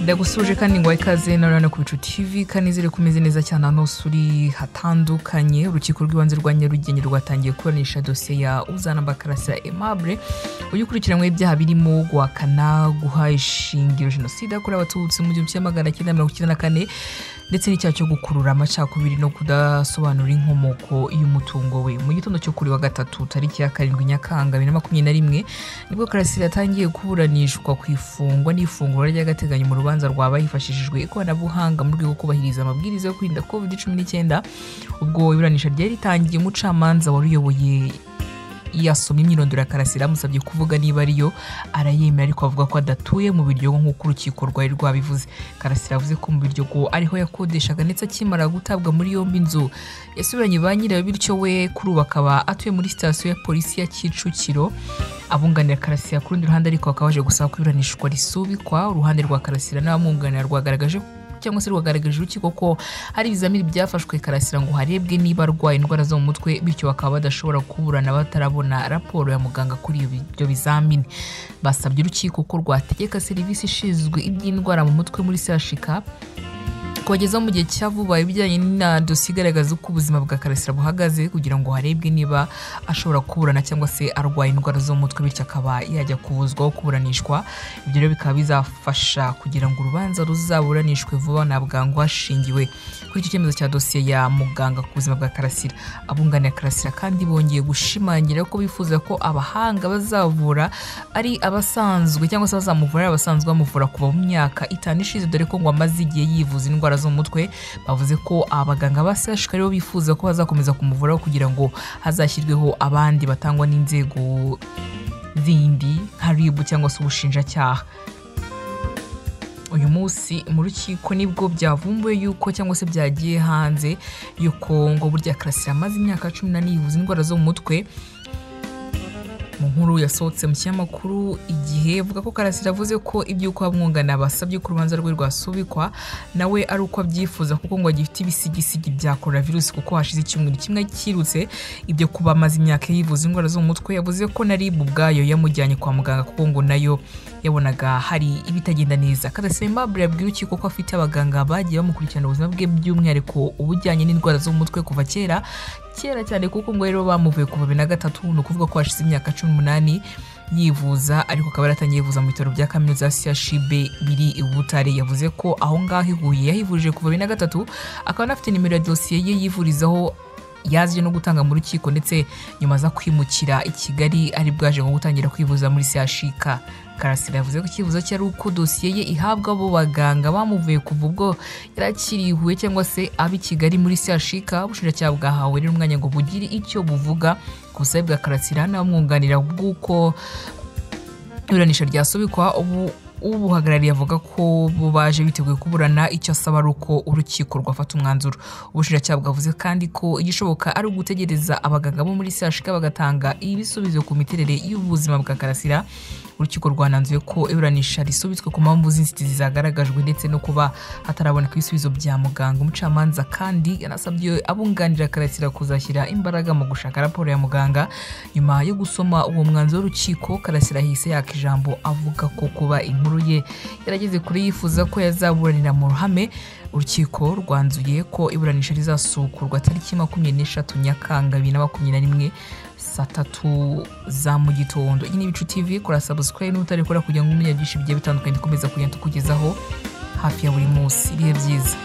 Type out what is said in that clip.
ndagusuje kandi ngo ikaze na rano ku bicu tv kandi ziri ku meze neza cyane ahantu hose uri hatandukanye urukiko rw'ibanze rwa nyarugenge rwatangiye kuburanisha dosiye ya uzana bakarasa aimable ujya ukurikiranyweho ibyaha birimo guhakana guha ishingiro jenoside yakorewe abatutsi mu gihumbi kimwe magana cyenda mirongo icyenda na kane ndetse n'icyaha cyo gukurura amacakubiri no kudasobanura inkomoko y'umutungo we mu gitondo cyo kuri wa gatatu tariki ya karindwi nyakanga bibiri na makumyabiri na rimwe nibwo karasira yatangiye kuburanishwa ku ifungwa n'ifungurwa ry'agateganyo mu rubanza rwaba hifashishijwe ikoranabuhanga mu rwego rwo kubahiriza amabwiriza yo kwirinda covid cumi n'icyenda ubwo iburanisha ryari ritangiye umucamanza wari uyoboye yasomye imyirondoro ya karasira amusabye kuvuga niba ariyo arayemera ariko avuga ko adatuye mu biryogo nk'uko urukiko rwari rwabivuze karasira yavuze ko mu biryogo ariho yakodeshaga ndetse akimara gutabwa muri yombi inzu yasubiranye ba nyirayo bityo we kuri ubu akaba atuye muri sitasiyo ya polisi ya kicukiro abunganira karasira ku rundi ruhande ariko bakaba baje gusaba ko iburanishwa risubikwa uruhande rwa karasira n'abamwunganira rwagaragaje cyangwa se rwagaragaje urukiko ko hari ibizamini byafashwe karasira ngo harebwe niba arwaye indwara zo mu mutwe bityo bakaba badashobora kuburana batarabona raporo ya muganga kuri ibyo bizamini basabye urukiko ko rwategeka serivisi ishinzwe iby'indwara mu mutwe muri sashika kubageza mu gihe cya vuba ibijyanye na dosiye igaragaza uko ubuzima bwa karasira buhagaze kugira ngo harebwe niba ashobora kuburana cyangwa se arwaye indwara zo mu mutwe bityo akaba yajya kubuzwaho kuburanishwa ibyo rero bikaba bizafasha kugira ngo urubanza ruzaburanishwe vuba na bwangu hashingiwe kuri icyo cyemezo cya dosiye ya muganga ku buzima bwa karasira abunganira karasira kandi bongeye gushimangira ko bifuza ko abahanga bazavura ari abasanzwe cyangwa se bazamuvura ari abasanzwe bamuvura kuva mu myaka itanu ishize dore ko ngo amaze igihe yivuza indwara indwara zo mu mutwe bavuze ko abaganga ba sashika aribo bifuza ko bazakomeza kumuvuraho kugira ngo hazashyirweho abandi batangwa n'inzego zindi nka ribu cyangwa se ubushinjacyaha uyu munsi mu rukiko nibwo byavumbuwe yuko cyangwa se byagiye hanze yuko ngo burya karasira amaze imyaka cumi n'ane yivuza indwara zo mu mutwe mu nkuru yasohotse mu kinyamakuru igihe avuga ko karasira avuze ko iby'uko abamwungana basabye ko urubanza rwe rwasubikwa nawe ari uko abyifuza kuko ngo agifite ibisigisigi bya coronavirus kuko hashize icyumweru kimwe cyirutse ibyo kuba amaze imyaka yivuza indwara zo mu mutwe yavuze ko na rib ubwayo yamujyanye kwa muganga kuko ngo nayo yabonaga hari ibitagenda neza karasira aimable yabwiye urukiko ko afite abaganga bagiye bamukurikirana ubuzima bwe by'umwihariko ubujyanye n'indwara zo mu mutwe kuva kera kera cyane kuko ngo rero bamuvuye kuva bibiri na gatatu ni ukuvuga ko hashize imyaka cumi n'umunani yivuza ariko akaba yaratangiye yivuza mu bitaro bya kaminuza ya shibe biri i butare yavuze ko aho ngaho ihuye yahivurije kuva bibiri na gatatu akaba anafite nimero ya dosiye ye yivurizaho yazije no gutanga mu rukiko ndetse nyuma aza kwimukira i kigali ari bwaje nko gutangira kwivuza muri sehashika karasira yavuze ko icyifuzo cye ari uko dosiye ye ihabwa abo baganga bamuvuye kuva ubwo yarakiriwe cyangwa se ab i kigali muri sehashika ubushinjacyaha bwahawe rero umwanya ngo bugire icyo buvuga ku busabe bwa karasira n'abamwunganira bw'uko iburanisha ryasubikwa ubu ubuhagarariye avuga ko bo baje biteguye kuburana icyo asaba ari uko urukiko rwafata umwanzuro ubushinjacyaha bwavuze kandi ko igishoboka ari ugutegereza abaganga bo muri sehashika bagatanga ibisubizo ku miterere y'ubuzima bwa karasira urukiko rwananzuye ko iburanisha risubitswe ku mpamvu z'inzitizi zagaragajwe ndetse no kuba hataraboneka ibisubizo bya muganga umucamanza kandi yanasabye abunganira karasira kuzashyira imbaraga mu gushaka raporo ya muganga nyuma yo gusoma uwo mwanzuro w'urukiko karasira hise yaka ijambo avuga ko kuba inkuru ye yarageze kuri yifuza ko yazaburanira mu ruhame urukiko rwanzuye ko iburanisha rizasukurwa tariki makumyabiri n'eshatu nyakanga bibiri na makumyabiri na rimwe saa tatu za mu gitondo iyi ni ibicu tv kora sabusikarayi n'utarikora kugira ngo umenya byinshi bigiye bitandukanye dukomeza kugenda tukugezaho hafi ya buri munsi ibihe byiza